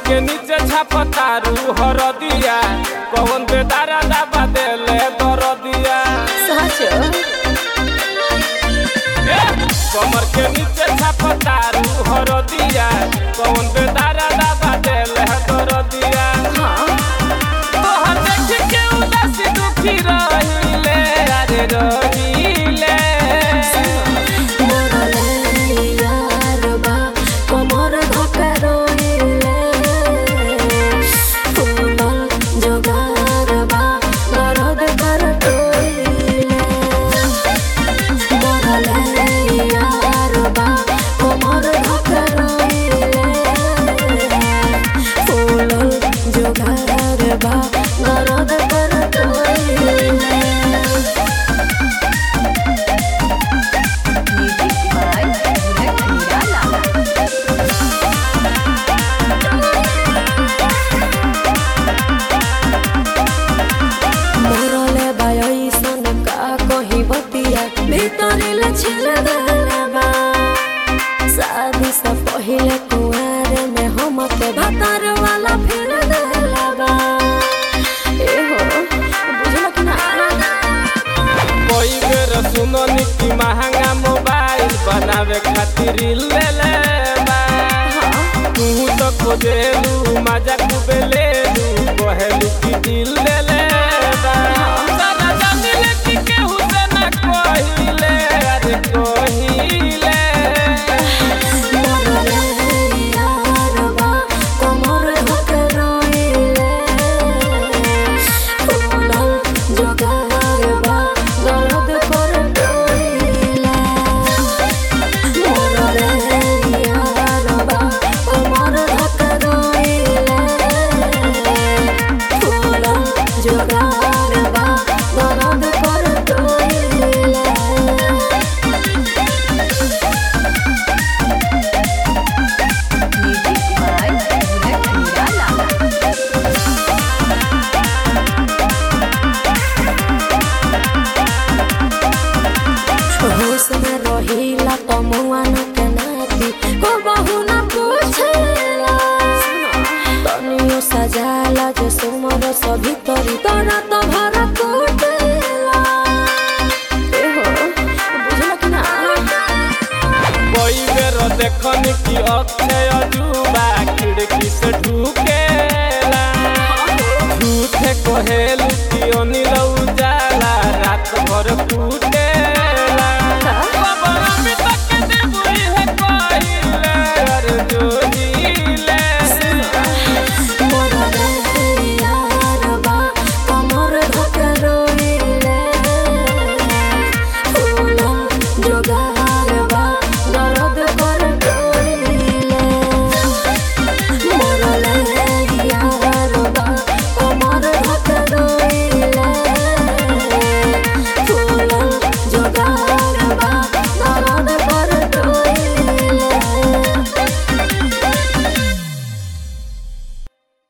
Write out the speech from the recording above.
के नीचे छापतारू हरदिया कौन बेदारा दाबा देले दरदिया साचो ए, कमर के नीचे छापतारू हरदिया कौन बेदारा दाबा देले दरदिया हाँ तोहर देख के उदासी दुखी रहिले अरे रहिले मोरले यार बा कमर धक्का रोइले फूलल जोगार बा दर्द कर टोइले मोरले यार बा कमर धक्का रोइले फूलल जोगार बा दर्द कर टोइले Music by Budak Nirala. मोरले बायसन का कही बतिया भीतरिले छिल गलबा शादी से पहिले कुआरे में हम के भतर वाला फिर गलबा ए हो बुझल कि ना कोई बेर सुननी की महंगा मोबाइल बनावे खातिर ले ले बा तू तो खोजेलू मजा कुबेले